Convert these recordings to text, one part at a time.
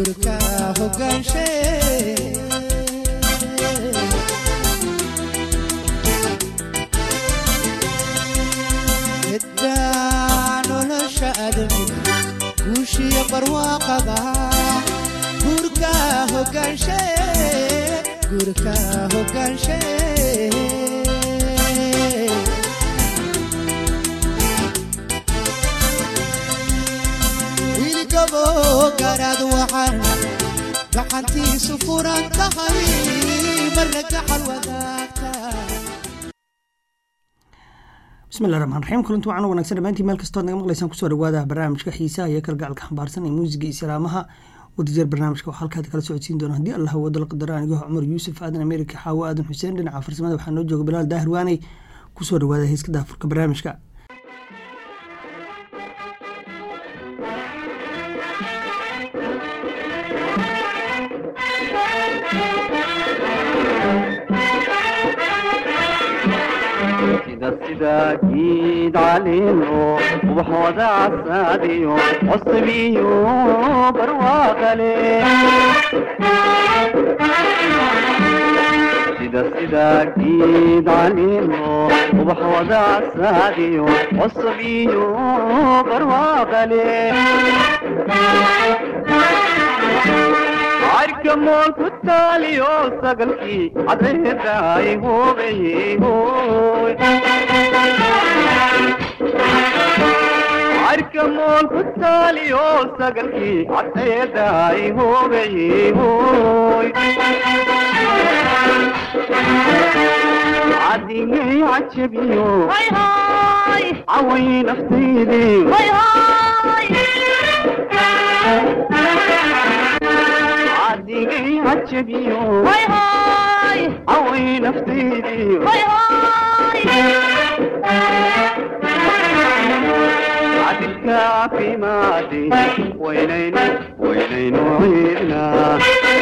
gurka hogaanshe middaa nolosha adamiga guushiyo barwaaqada gurka hogaanshe gurka hogaanshe wiilgabo garaad waxaan gacantiisu furan tahay marna gacal wadaagta bismillahi raxmaan raxiim kulanti wacan wanaagsan dhammaantiin meel kastood naga maqlaysaan kusoo dhawaada barnaamijka xiisaha iyo kalgacalka xambaarsan ee muusiga iyo islaamaha wadajeer barnaamijka waxaa halkaad kala socodsiin doona haddii allah wadal qadara anigo cumar yuusuf aadan amerika xaawo aadan xuseen dhinaca farsamada waxaa noo jooga bilaal daahir waaney kusoo dhawaada heeska daafurka barnaamijka sida sida giid caleeno ubaxooda casaadiyo cusbiyo barwaaqale sida sida giid caleeno ubaxooda casaadiyo cusbiyo barwaaqale arka mool ku taaliyo sagalkii cadceedaay hoobayey hooy arka mool ku taaliyo sagalkii cadceedaay hoobayey hooy cadigay cajabiyo caway naftaydii cadigay cajabiyo caway naftaydii cadilka caafimaadi waynaynu waynaynu ciidnaa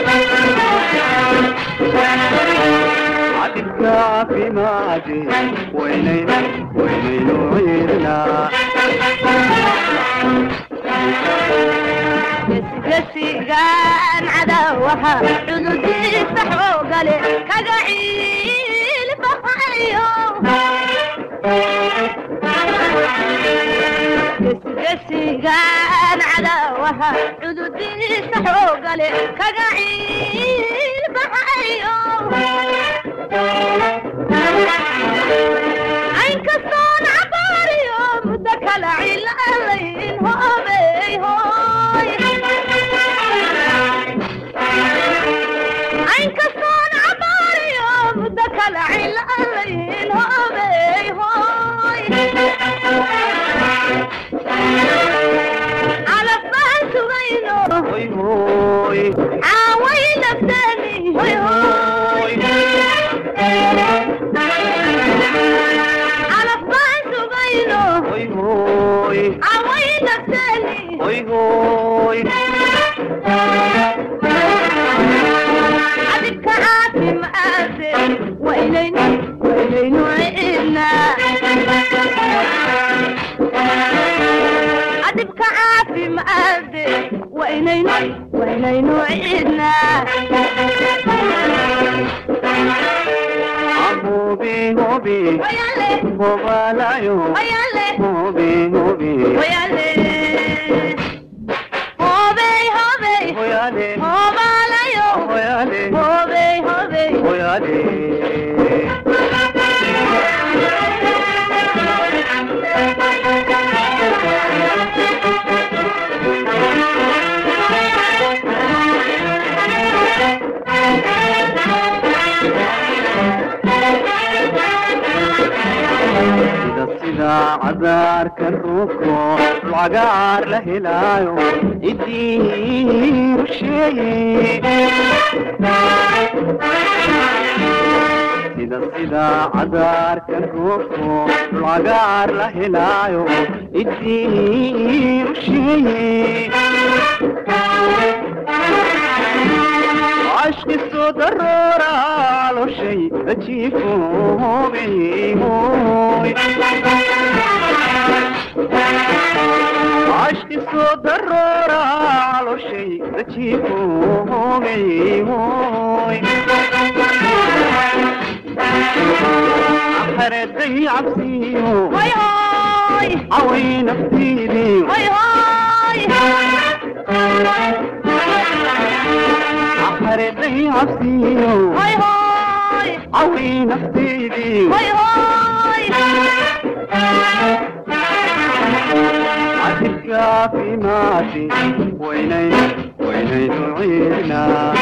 cadilka caafimaadi waynaynu waynaynu ciidnaa gesigaan cadawaha cududiisa xoogale kaga ciilbaxayo gesigaan cadawaha cududiisa xoogale kaga ciilbaxayo aynkastoon cabaariyo muddo kala cilalayn hoobey hooy aynkastoon cabaariyo muddo kala cilalayn hoobey hooy calafbaan sugayno hoy hooy caaway nafteeni hoy hooy calafbaan sugayno hoy hooy caaway nafteeni hoy hooy adibka caafimaade waynaynu waynaynu ciidnaa adibka caafimaade waynaynu waynaynu ciidnaa hobi hobi wayale hobalayo wayale hobi hobi wayale hobey hobey hoyale hobalayo hoyale hobey hobey hoyale sida sida cadaarka ruubko lagaar la helaayo ciddii rusheeye sida sida cadaarka ruubko lagaar la helaayo ciddii rusheeye ashkiso daroora caloshay ajiifo hobey hooy عشق صدرورا على شيء تجيبومي هوي أحردي عبسيو هاي هاي عوي نفسيدي هاي هاي أحردي عبسيو هاي هاي عوي نفسيدي هاي هاي عتبك في ماشي وينين وينين تعيدنا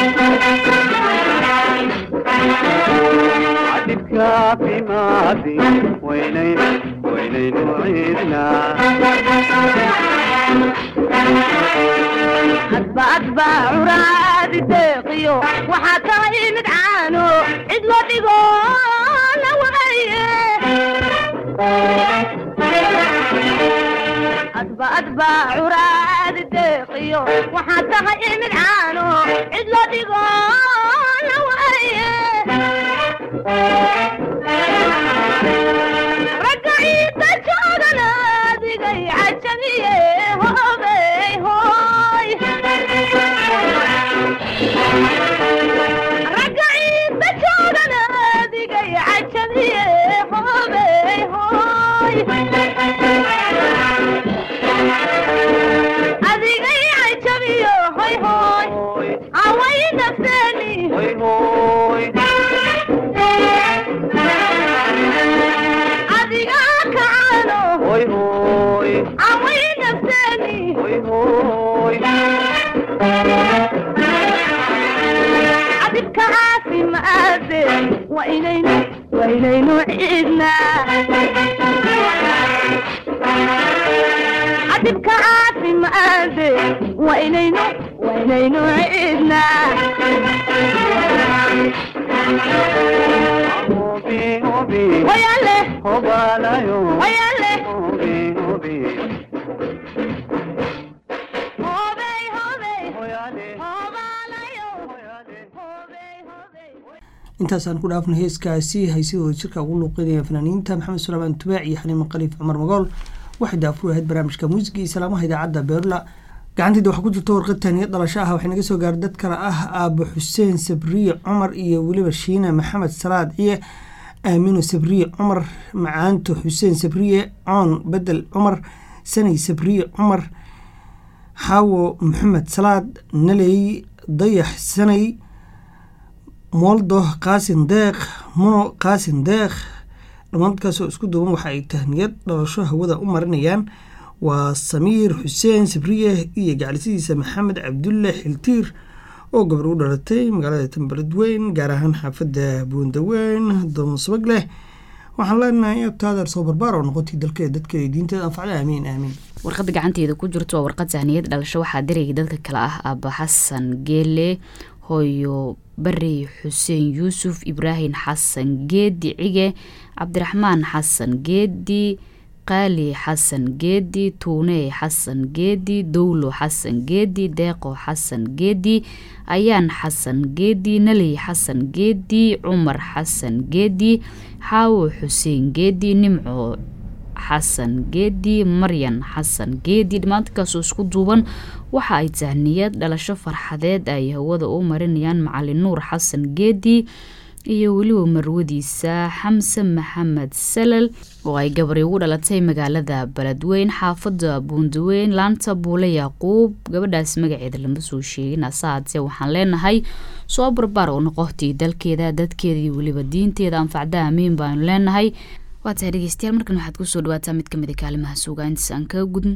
عتبك في ماشي وينين وينين تعيدنا أتبع أتبع عراد الدقيو وحتى مدعانو إذ لا تقول أتبع أتبع عراد الدقيو وحتى مدعانو إذ لا تقول رجعي تجارنا دقي عجمية هوبي هوي رجعي تجارنا دقي عجمية هوبي هوي أدقي عجمية هوي هوي عوي نفساني هوي هوي أدقاك عنه هوي هوي عوي نفساني هوي هوي عذبك عافي مآذن وإلينا وإلينا عيدنا عذبك عافي مآذن وإلينا وإلينا عيدنا هوبي هوبي ويالي هوبالايو ويالي هوبي هوبي هوبي هوبي هويالي هوبالايو هويالي هوبي هوبي intaasaan ku dhaafna heeskaasi haysidooda jirka ugu luuqeynaya fanaaniinta maxamed sulaamaan tubaac iyo xaliima khaliif cumar magool waxay daafur ahayd barnaamijka muusiga iyo salaamaha idaacadda beerla gacantayda waxaa ku jirta warqad taaniyad dhalasho ah waxay naga soo gaaray dad kale ah aabo xuseen sabriye cumar iyo weliba shiina maxamed salaad ciye aamino sabriye cumar macaanto xuseen sabriye coon bedel cumar sanay sabriye cumar xaawo maxamed salaad naley dayax sanay mooldo qaasin deeq muno qaasin deeq dhammaankaasoo isku duwan waxa ay tahniyad dhalasho hawada u marinayaan waa samiir xuseen sabriye iyo gacalisidiisa maxamed cabdulle xiltiir oo gabar u dhalatay magaalada tambaladweyn gaar ahaan xaafadda buundaweyn doonsabag leh waxaan leenahay abtaadeer soo barbaar oo noqotay dalkeeda dadkeeda diinteeda anfacda aamiin aamiin warqadda gacanteeda ku jirto waa warqad sahniyad dhalasho waxaa dirayay dadka kale ah aaba xasan geele hooyo bari xuseen yuusuf ibraahim xasan geedi cige cabdiraxmaan xasan geedi qaali xasan geedi tuune xasan geedi dowlo xasan geedi deeqo xasan geedi ayaan xasan geedi naley xasan geedi cumar xasan geedi xaawo xuseen geedi nimco xasan geedi maryan xasan geedi dhammaantankaaoo isku duuban waxa ay tahniyad dhalasho farxadeed ay hawada u marinayaan macalin nuur xasan geedi iyo weliba marwadiisa xamse maxamed salal oo ay gabari ugu dhalatay magaalada beledweyn xaafada buundaweyn laanta buule yaaquub gabadhaas magaceeda lama soo sheegin asahaatee waxaan leenahay soo barbaar oo noqotii dalkeeda dadkeeda iyo weliba diinteeda anfacda amiin baanu leenahay waa tahay dhegeystayaal markan waxaad kusoo dhawaataa mid kamid a kaalimaha suugaa intaas aan kaga gudin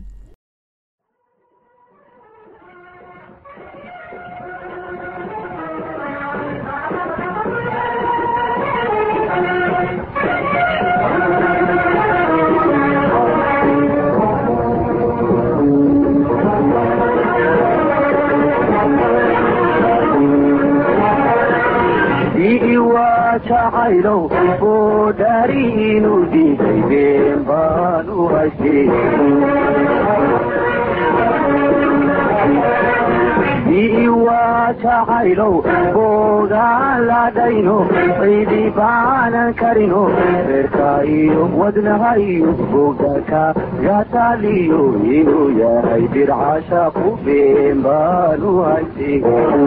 jacaylow oo dhaariinu diiday been baan u haystay ii waa jacaylow boogaan ladhayno ciidii baanan karino reerka iyo wadnaha iyo bogaka gataaliyo inuu yahay dircasha ku been baanu haysi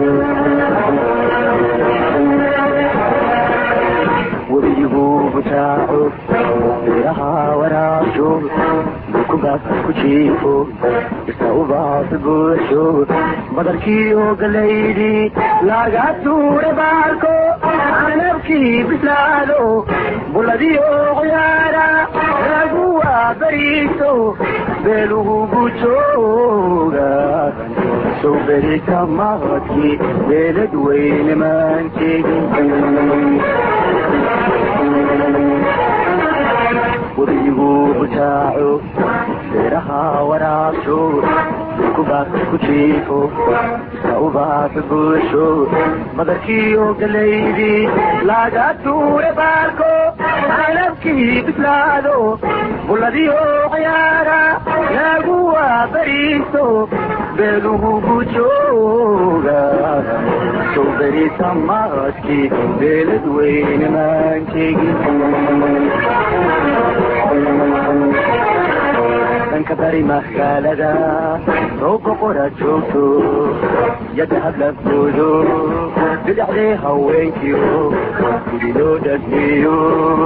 webigu butaaco beeraha waraabsho dukubaas ku jiifo isa ubaas buuxsho badarkiiyo galaydi laga tuure baarko canabkii bislaado buladiyo ciyaara laguwa beriiso beelugu jooga sow berita maqadkii beelad weyne maanteegin webigu butaaco beeraha waraabsho dukubaas ku jiifo isa ubaas buuxsho badarkiiyo galaydi laga tuure baarko canabkii bislaado buladiyo ciyaara laguwa beriiso beelugu jooga sow berita maqadkii beelad weyne maanteegin dhanka bari magaalada rooga qora joogto yadda hablafoodo bidhaxdee haweenkiyo gudi loo dhagmeeyo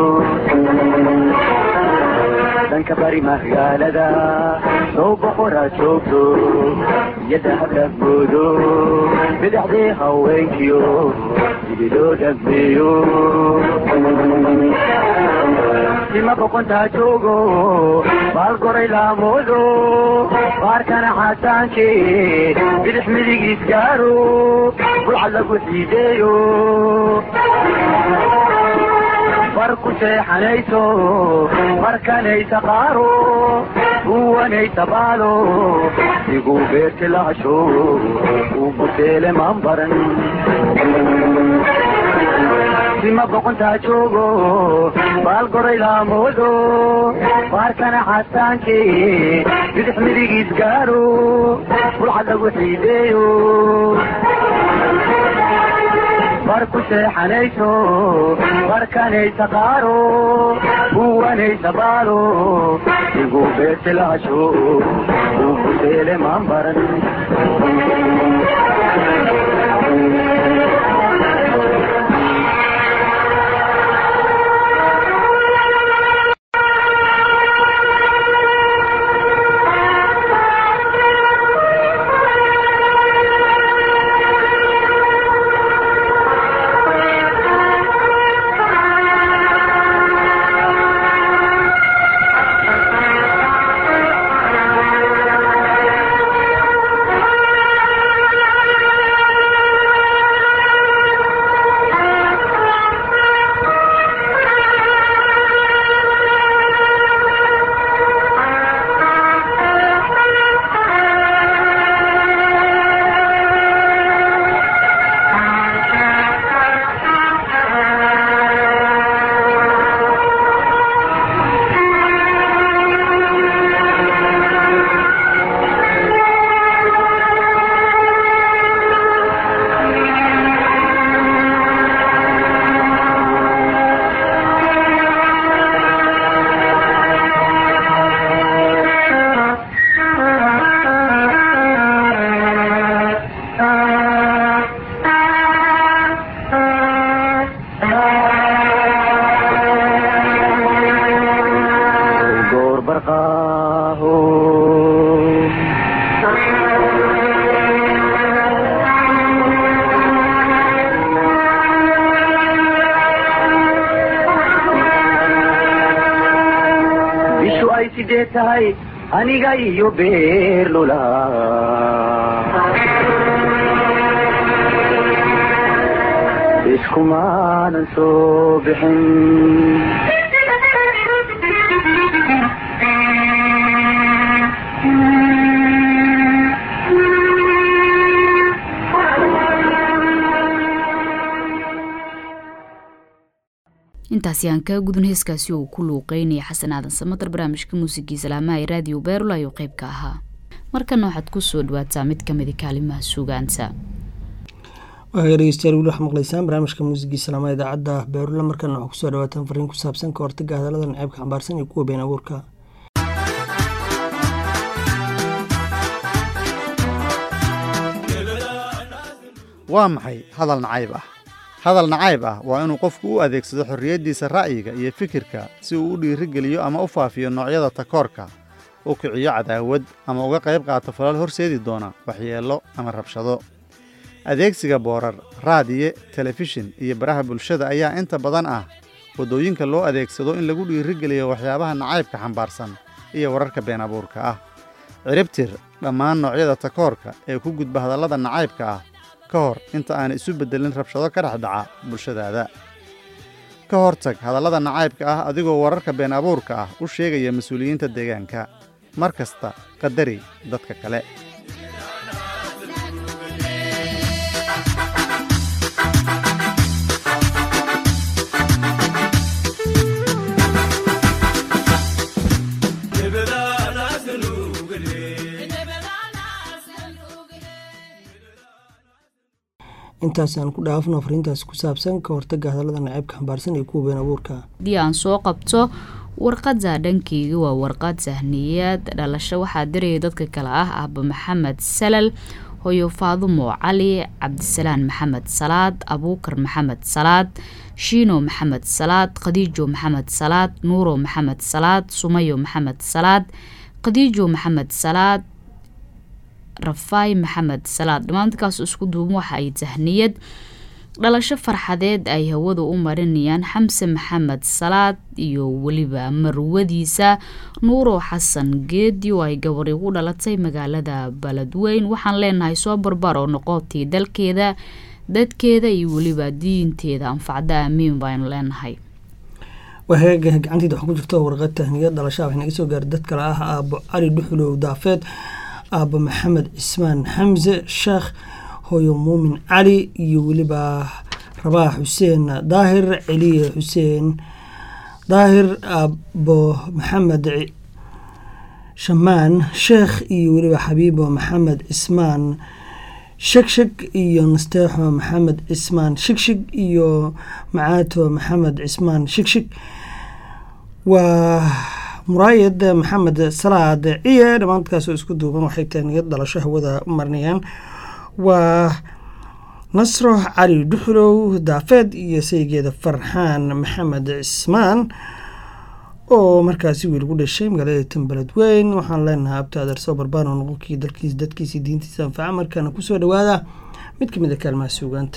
dhanka bari magaalada rooga qora joogto yadda hablafoodo bidhaxdee haweenkiyo gudi loo dhagmeeyo sima boqontaa joogo baal goray laamoodo baarkana xasaanke bidix midigiis gaaro bulcad lagu xiideeyo bar ku seexanayso markanaysa qaaro uwanaysa baalo igu beerti lahasho uguteele maan baran sima boqontaa joogo baal goray laamoodo baarkana xasaanke bidix midigiis gaaro bulcad lagu xiideeyo bar ku seexanayso barkanaysa qaaro uwanaysa baalo igu beerti lahasho uguteele maan baran goor barqaaho bishu ay sidee tahay aniga iyo beerlula iskumaanan soo bixin intaasi aan kaa gudun heeskaasi uu ku luuqeynaya xasan aadan samatar barnaamijka muusigii salaamaha ee raadiyo beerula ayuu qayb ka ahaa markana waxaad ku soo dhawaataa mid ka mida kaalimaha suugaanta waaya dhegeystayaal weli waxaa maqlaysaan barnaamijka muusigii salaamaha idaacadda beerula markana waxaa kusoo dhawaataan fariin ku saabsan ka hortaga hadallada naceebka xambaarsan iyo kuwa been abuurka waa maxay hadal nacayb ah hadal nacayb ah waa inuu qofku u adeegsado xorriyaddiisa ra'yiga iyo fikirka si uu u dhiirigeliyo ama u faafiyo noocyada takoorka u kiciyo cadaawad ama uga qayb qaato falal horseedi doona waxyeello ama rabshado adeegsiga boorar raadiye telefishin iyo baraha bulshada ayaa inta badan ah waddooyinka loo adeegsado in lagu dhiirigeliyo waxyaabaha nacaybka xambaarsan iyo wararka been abuurka ah ciribtir dhammaan noocyada takoorka ee ku gudba hadallada nacaybka ah ka hor inta aan isu beddelin rabshado ka dhex dhaca bulshadaada ka hortag hadallada nacaybka ah adigoo wararka been abuurka ah u sheegaya mas-uuliyiinta deegaanka mar kasta qadari dadka kale intaas aan ku dhaafno fariintaasi ku saabsan ka hortaga hadallada naceebka xambaarsan iyo kuwa been abuurka haddii aan soo qabto warqadda dhankeyga waa warqad sahniyaad dhalasho waxaa diraya dadka kale ah aaba maxamed salal hoyo faadumo cali cabdisalaan maxamed salaad abuukar maxamed salaad shiino maxamed salaad khadiijo maxamed salaad nuuro maxamed salaad sumayo maxamed salaad khadiijo maxamed salaad rafaay maxamed salaad dhammaantakaas isku duuban waxa ay tahniyad dhalasho farxadeed ay hawada u marinayaan xamse maxamed salaad iyo weliba marwadiisa nuuro xasan geedi oo ay gabari ugu dhalatay magaalada baledweyn waxaan leenahay soo barbar oo noqotii dalkeeda dadkeeda iyo weliba diinteeda anfacda aamiin baynu leenahay waheega gacanteeda waxaa ku jirta warqad tahniyad dhalashaa waxay naga soo gaaray dad kale ah aabo cali dhuxulow daafeed aaba maxamed cismaan xamse sheekh hooyo muumin cali iyo weliba rabaax xuseen daahir celiye xuseen daahir aabo maxamed shamaan sheekh iyo weliba xabiibo maxamed cismaan shegsheg iyo nasteexo maxamed cismaan shigshig iyo macaato maxamed cismaan shigshig waa muraayad maxamed salaad ciye dhammaantkaasoo isku duuban waxay tahniyad dhalasho hawada marinayaan waa nasro cali dhuxulow daafeed iyo saygeeda farxaan maxamed cismaan oo markaasi wiil ku dhashay magaalada tambaled weyn waxaan leenahay abtaader soo barbaano noqonkii dalkiis dadkiisi diintiisa anfaca markaana kusoo dhawaada mid ka mid a kaalmaha suugaanta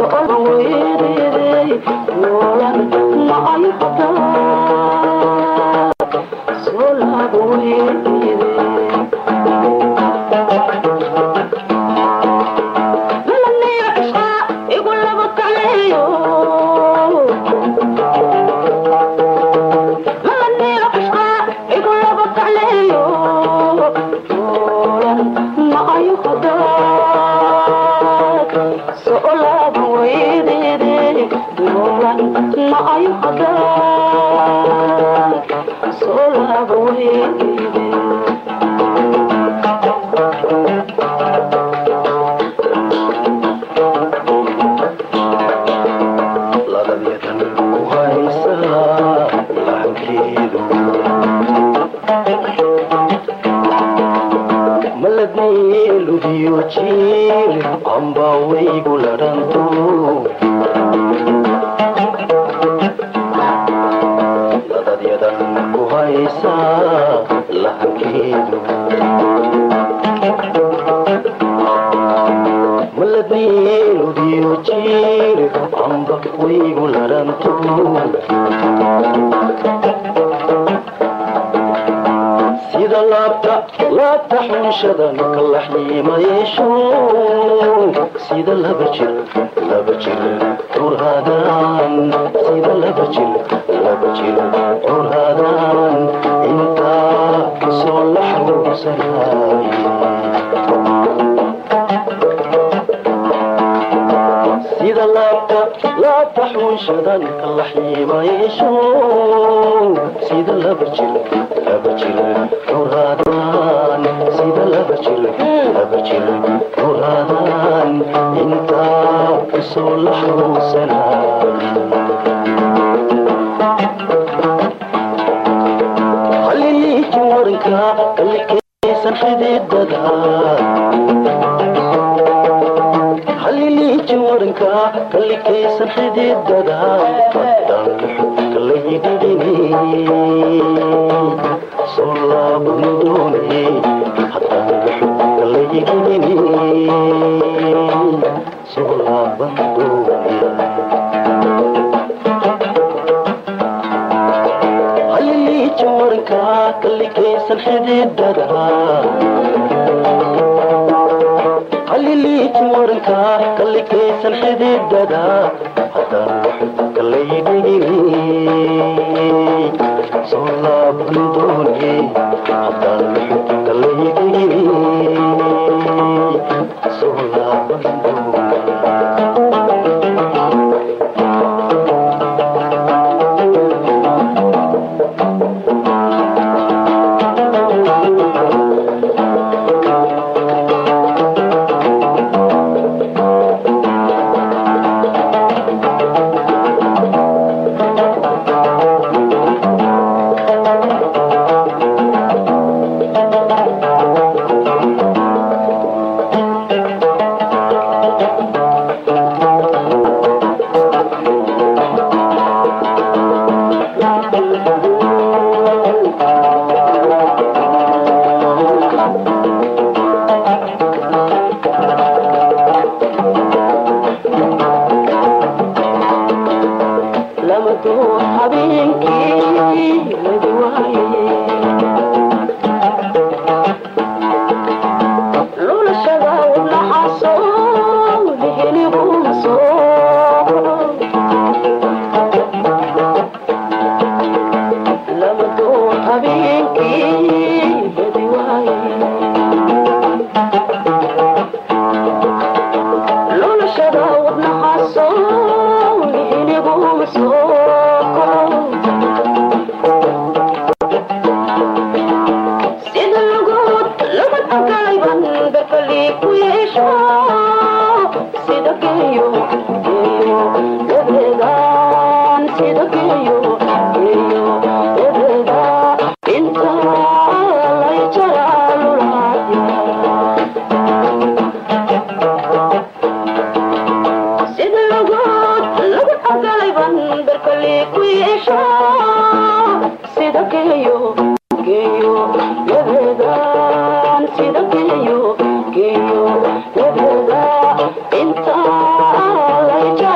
Inta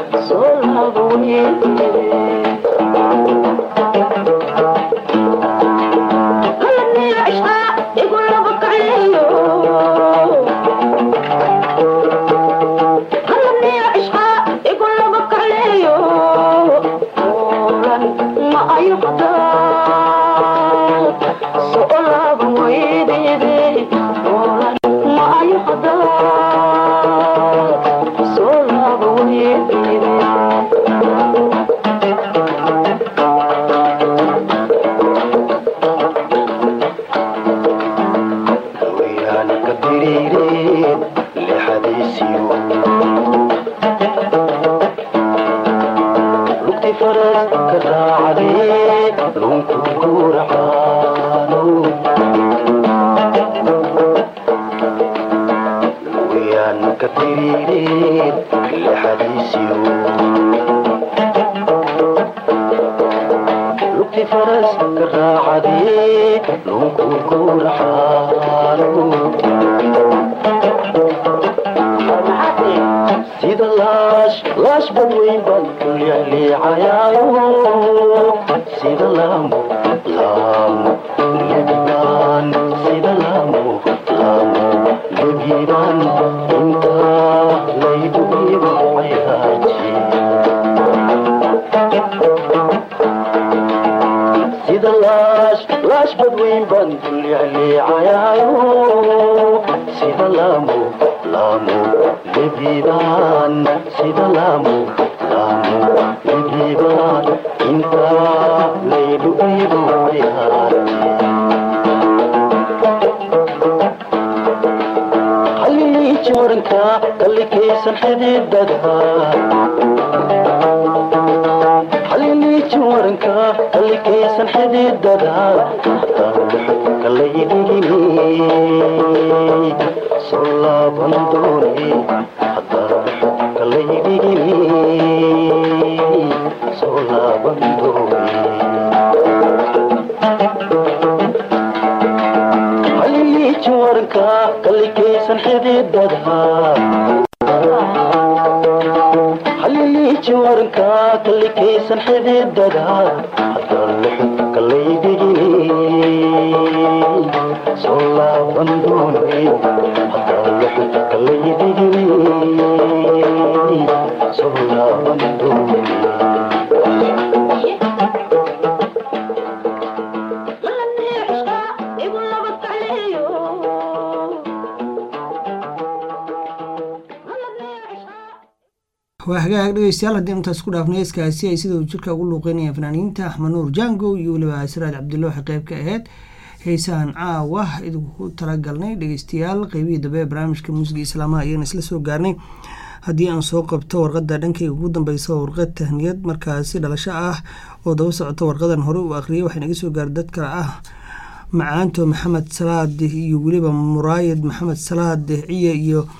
waa hagaag dhegeystayaal haddii intaas ku dhaafnay heeskaasi ay sidau jirka ugu luuqeynayaan fanaaniinta axmed nuur jango iyo weliba siraad cabdilla waxay qeyb ka aheyd heesahan caawa idinku talagalnay dhegeystayaal qeybihii dambe ee barnaamijka muusiga islaamaha ayagana isla soo gaarnay haddii aan soo qabto warqadda dhankayga ugu dambeysa waa warqad tahniyad markaasi dhalasho ah oo daba socota warqadan hore uu akhriyay waxay naga soo gaara dad kale ah macaanto maxamed salaad iyo weliba muraayad maxamed salaad ciye iyo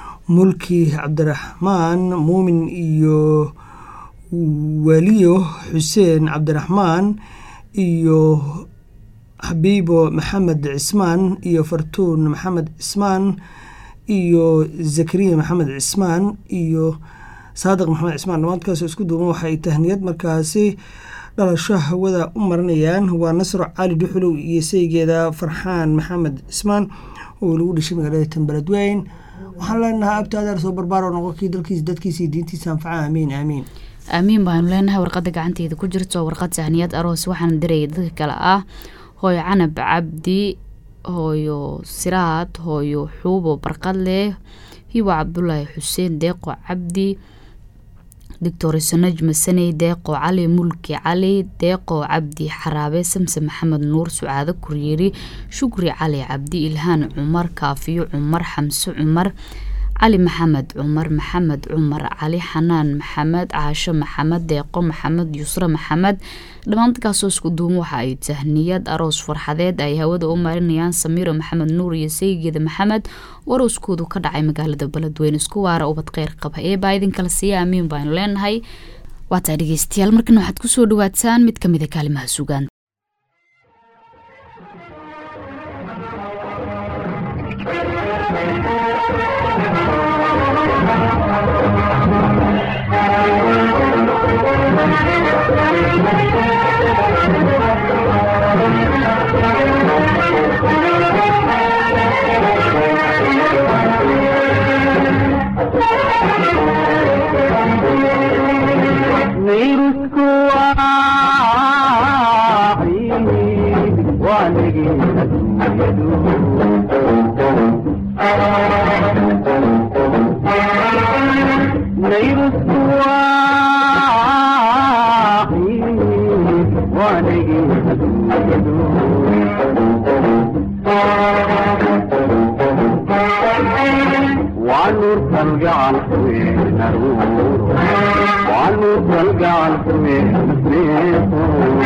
mulki cabdiraxmaan muumin iyo waliyo xuseen cabdiraxmaan iyo xabiibo maxamed cismaan iyo fartuun maxamed cismaan iyo zakariya maxamed cismaan iyo saadiq maxamed cismaan dhammaadkaasoo isku duuban waxay tahniyad markaasi dhalasho hawada u marinayaan waa nasro cali dhuxulow iyo saygeeda farxaan maxamed cismaan oo lagu dhashay magaalada tambaladweyn waxaan leenahay abtaadaar soo barbaaro noqonkii dalkiisa dadkiisa iyo diintiisa anfaca aamiin aamiin aamiin baanu leenahay warqadda gacanteeda ku jirto warqad sahniyad aroos waxaana diraya dadka kale ah hooyo canab cabdi hooyo siraad hooyo xuubo barqadleh hibo cabdulaahi xuseen deeqo cabdi doctor sanajma saney deeqo cali mulki cali deeqo cabdi xaraabe samse maxamed nuur sucaado kuryeeri shukri cali cabdi ilhaan cumar kaafiyo cumar xamse cumar cali maxamed cumar maxamed cumar cali xanaan maxamed caasho maxamed deeqo maxamed yusre maxamed dhammaan dadkaasoo isku duuma waxa ay tahniyad aroos farxadeed ay hawada u marinayaan samiiro maxamed nuur iyo saygeeda maxamed warooskoodu ka dhacay magaalada beledweyne isku waara ubad kheyr qaba ee baa idinkala siiya aamiin baanu leenahay waataa dhegeystayaal markana waxaad kusoo dhawaataan mid kamid a kaalimaha sugaan Thank you. naruuro waanu kalgacalkuwe nasreeto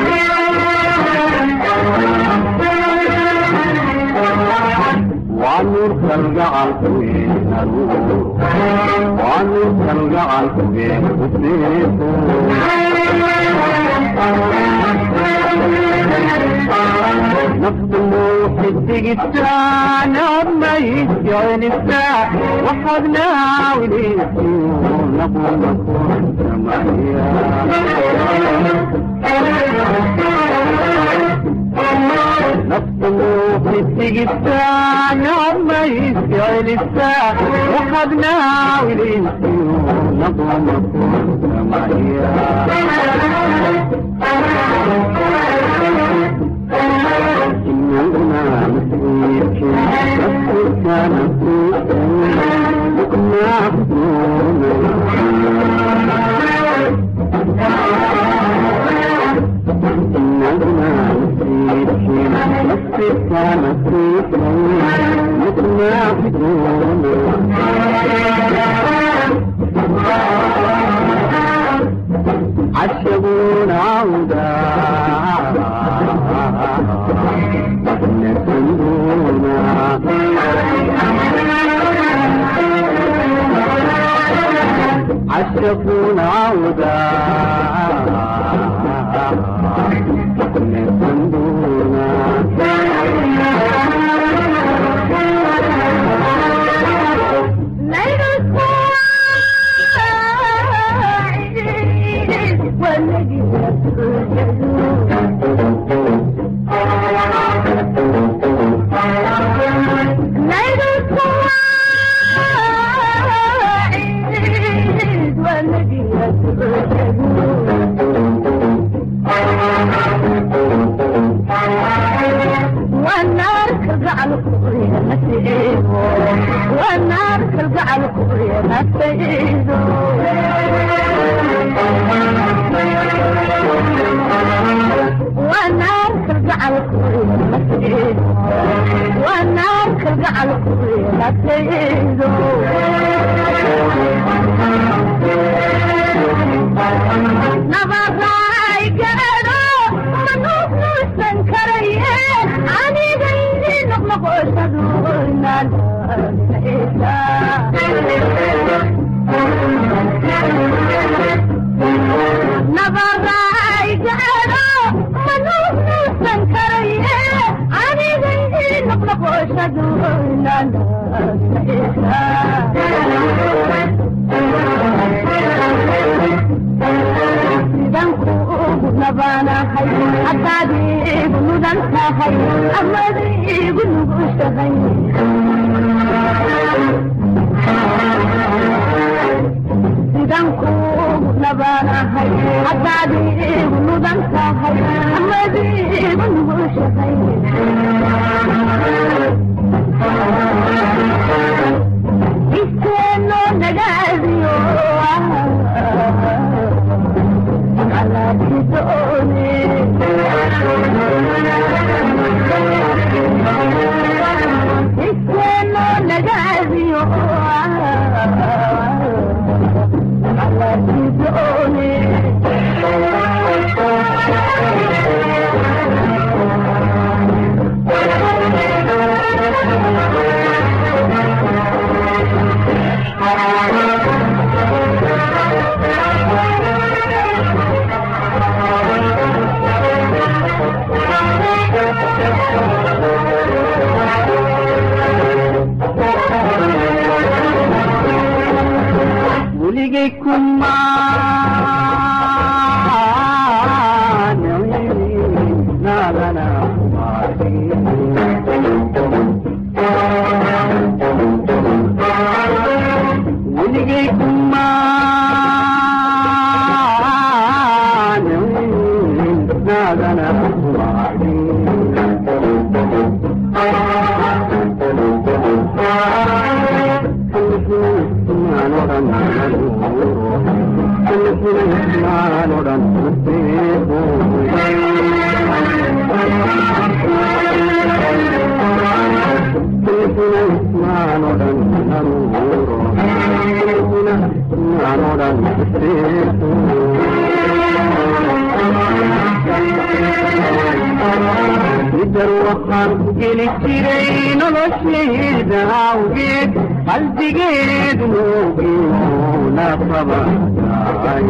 waanu kalgacalkuwe naruuro waanu kalgacalkuwe nasreeto نفس الموحد تجتان ما يتجانسا وحدنا وليسيون نقول نكون نفس الموحد تجتان ما يتجانسا وحدنا وليسيون نقول نكون إننا مسيك نفسك نفسك إننا مسيك نفسك نفسك عشقون عودا عشقون عودا ليل الصاعد والذي ليل الصاعد والذي والنار ترجع الكبرية مسيئه والنار ترجع الكبرية مسيئه والنار ترجع الكبرية مسيئه والنار ترجع الكبرية مسيئه نبضاي قالوا منوب نوسن كريه عني غيري نغلق وشدونا نبضاي قالوا منوب نوسن كريه عني غيري نغلق وشدونا نبانا هاي حتى بنودن هاي أما دي بنوش هاي idan ku nabana hai hadadi nudan ka hai amadi bungush hai iskeno nagaziyo ala bidone iskeno nagaziyo ala bidone weligay kuma naagana weligay kuma naagana midar waxaan geli jiray noloshayda awgeed qalbigeed moogiuna qabanaay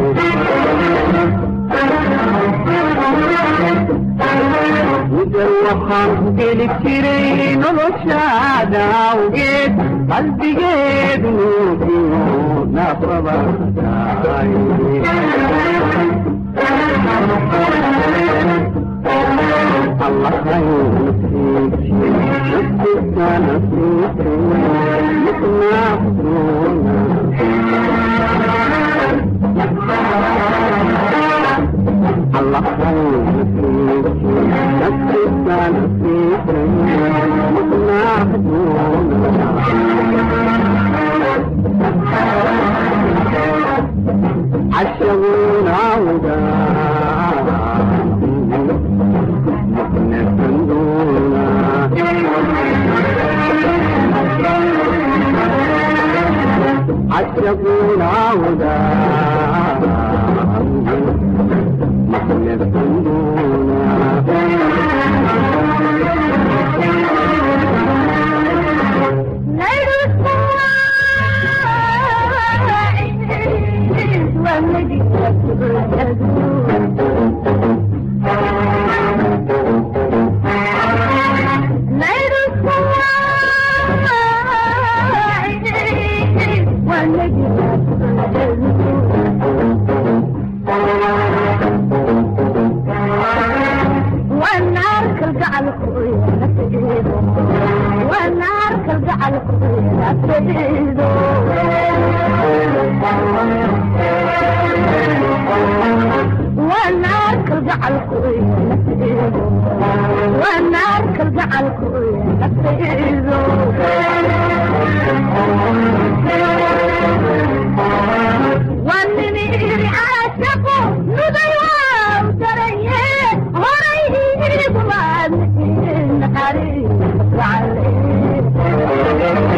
midar waxaan geli jiray noloshaada awgeed qalbigeed moogiuna qabanaay الله ينسيك نفسك نسيك مثل الله ينسيك نفسك نسيك مثل عشقون عودا عشقون عودا والنار كالقع القوية والنار كالقع القوية والنار كالقع القوية والنار كالقع القوية والنمير عاشقه نضيوا وتريه هريه بمان حريص عليه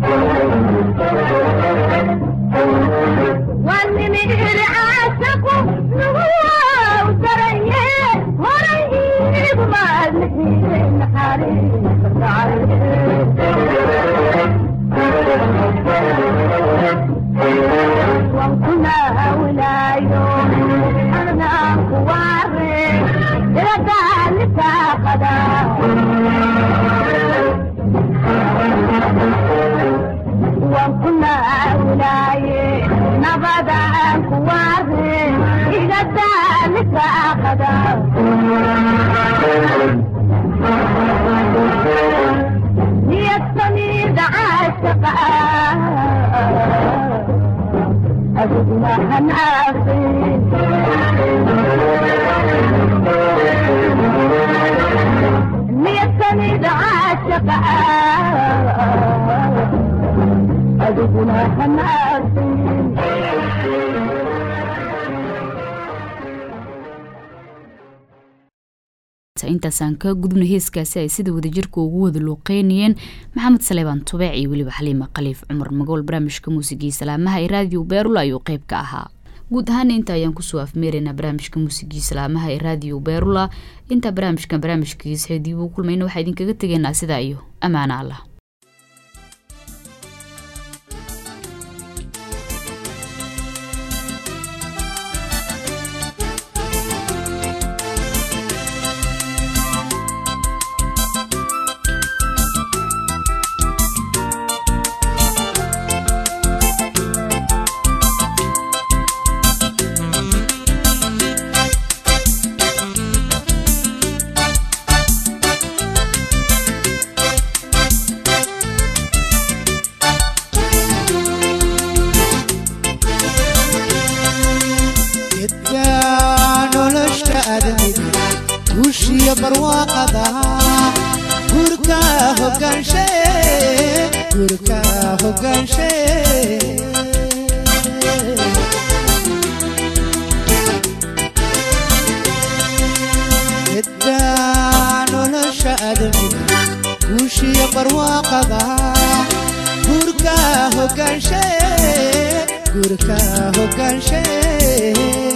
والنمير عاشقه نضيوا وتريه هريه بمان حريص عليه وكنا ولا يوم أنا كواري إلى ذلك قدا وكنا ولا نبدا كواري إلى ذلك قدا يستميد عاشقا أجدنا هنعصي ميتني عاشق أجدنا هنعصي intaasaan ka gudubna heeskaasi ay sida wadajirka ugu wada luuqeynayeen maxamed saleebaan tubeec iyo weliba xaliima khaliif cumar magool barnaamijka muusigii salaamaha ee raadiyo beerula ayuu qeyb ka ahaa guud ahaana inta ayaan kusoo afmeeraynaa barnaamijka muusigii salaamaha ee raadiyo beerula intaa barnaamijkan barnaamijkiisa xeediib u kulmayna waxaa idinkaga tegaynaa sidaa iyo ammaano allah gedka nolosha aadamiga guushiya barwaaqada gurka hogaanshe gurka hogaanshe gedka nolosha aadamiga guushiya barwaaqada gurka hogaanshe gurka hogaanshe